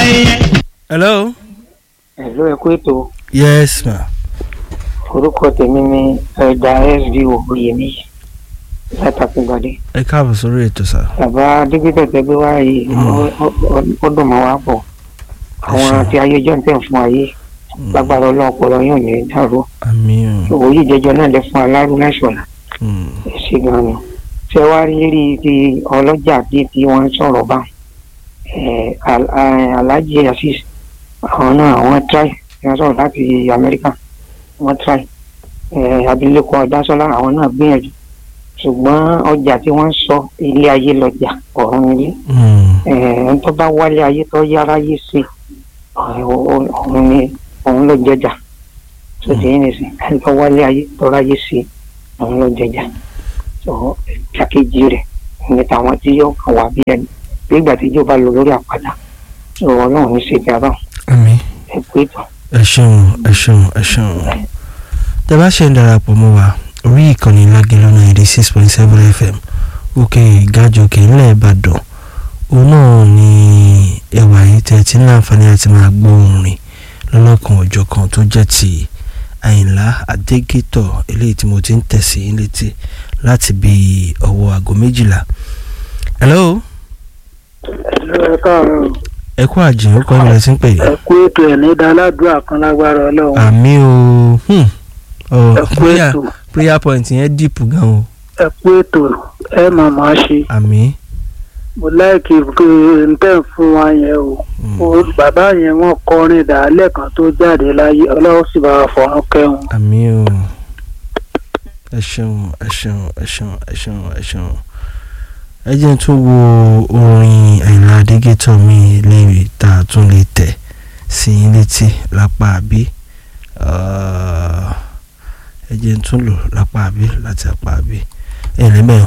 ẹyẹ. hello. ẹ̀lú ẹ̀kú ètò yes ma. orúkọ tèmi ni ẹ̀dà sdo oyèmí látàkùngbàdé ẹ káàbọ̀ sórí ètò sá. bàbá dókítà tẹgbẹ́ wá yìí ó- ó- ó dùn mọ́ wá pọ̀ àwọn ṣeun. àti ayé jọ́ ń tẹ̀ fún ayé lágbára ọlọ́run ọpọlọ yóò ní dàrú àmì o. òwò yìí jẹjọ náà lè fún alárú lẹ́sọ̀nà Mm. ṣe gan ni ṣé wàá rí rí ti ọlọ́jà tí tí wọ́n ń sọ̀rọ̀ bá ẹ̀, Al- eh, alhaji asis àwọn náà wọ́n try wọ́n sọ̀rọ̀ láti amẹ́ríkà wọ́n try ẹ̀, abilékọ ọ̀dásọ́lá àwọn náà gbìyànjú ṣùgbọ́n ọjà tí wọ́n ń sọ ilé ayé lọ́jà ọ̀run nílé Mm. ẹ̀ẹ́n tó bá wálé ayé tó yára yé sí òun ni òun ló jẹjà tó ti yín nìsín ẹni tó wálé ayé tó ráyé sí òun ló jẹjà tó ṣàkejì rẹ̀ ní tàwọn tí yóò kàn wá bí ẹni bí ìgbà tí yóò bá lò lórí àpáta tó ọlọ́run ní ṣe jàrá àmì. ẹ pé tán. ẹ ṣeun ẹ ṣeun ẹ ṣeun. tẹ bá ṣe ń darapọ̀ mọ́ wa orí ìkànnì lágẹ̀lọ́ ninety six point seven fm òkè ìgájọkè ńlẹ̀ ìbàdàn òun náà ni ẹwà yìí tẹ ti ní àǹfààní àti máa gbọ́ orin lọ́lọ́kan ọjọ́ kan tó jẹ́ ti àyìnlá adégétọ̀ eléyìí tí mo ti ń tẹ̀sí létí láti bí ọwọ́ aago méjìlá. hello ẹ káàárọ̀ ẹ kú àjìn ó kọ́ ilẹ̀ tí ń pè é. ẹ kú ètò ẹ̀ ní dáládùá kan lágbára ọlọ́run àmì o hmm. oh, ẹ kú prayer ètò prayer point yẹn deep gan o ẹ kú ètò ẹ màmá ṣe àmì. mo láìkí pé n tẹ́ ń fún wa yẹn o. Mm. Ó- bàbá yẹn wọ́n kọrin dàálẹ̀ kan tó jáde láyé ọlọ́run sì bá wa fọ̀run kẹ́hùn. àmì o ẹ ṣeun ẹ ṣeun ẹ ṣeun ẹ ṣeun ẹ ṣeun ẹ jẹ́ n tún wo orin àyìnlá adégétọ̀ mi léèrè tá a tún lè tẹ̀ sí i létí lápá àbí ẹ jẹ́ n tún lò lápá àbí láti apá àbí ẹ̀ lẹ́mẹ̀ẹ́